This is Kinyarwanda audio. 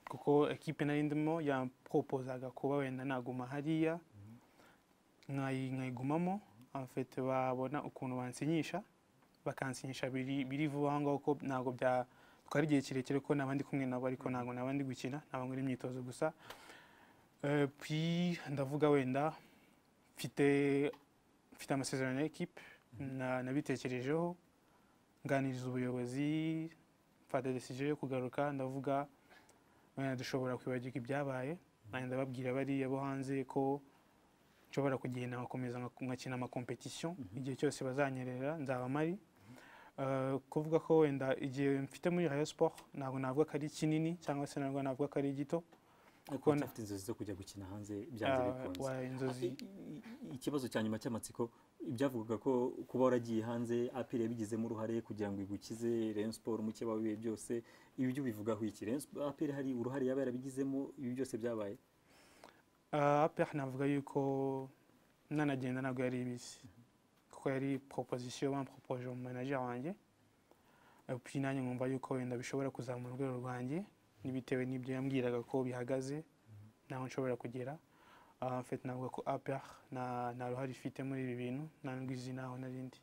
kuko ekipe nari ndimo yaproposaga kuba wenda naguma hariya nkayi- nkayigumamo afite babona ukuntu bansinyisha bakansinyisha biri biri vuba aho ngaho ko ntabwo bya twari igihe kirekire ko naba ndi kumwe nabo ariko ntabwo naba ndi gukina naba nkora imyitozo gusa Eh, puis ndavuga wenda mfite mfite amasezerano ya ekipe na- nabitekerejeho nganiriza ubuyobozi mfata desije yo kugaruka ndavuga wenda dushobora kwibagirwa ibyabaye nanjye ndababwira bariya bo hanze ko nshobora kugenda nkakomeza nka- ngakina amakompetisiyo igihe cyose bazanyerera nzaba mpari Eh, kuvuga ko wenda igihe mfite muri rayo siporo ntabwo navuga ko ari kinini cyangwa se ntabwo navuga ko ari gito ariko Kubona- ufite inzozi zo kujya gukina hanze byanze Ah, bikunze wa- inzozi I- i- i- ikibazo cya nyuma cy'amatsiko ibyavugaga ko kuba waragiye hanze apiri yabigizemo uruhare kugira ngo igukize Rayon Sport muke wabiye byose ibi byo bivugaho iki Rayon Sport- apiri hari uruhare yaba yarabigizemo ibi byose byabaye Ah, APR navuga yuko nanagenda ntabwo yari ibisi kuko yari proposition bampropose mu manager wanjye Eh, puis nanjye nkumva yuko wenda bishobora kuzamura urwego rwanjye n'ibitewe n'ibyo yambwiraga ko bihagaze naho nshobora kugera Ah, en fait navuga ko APR nta nta ruhare ifite muri ibi bintu nta n'izina aho narindi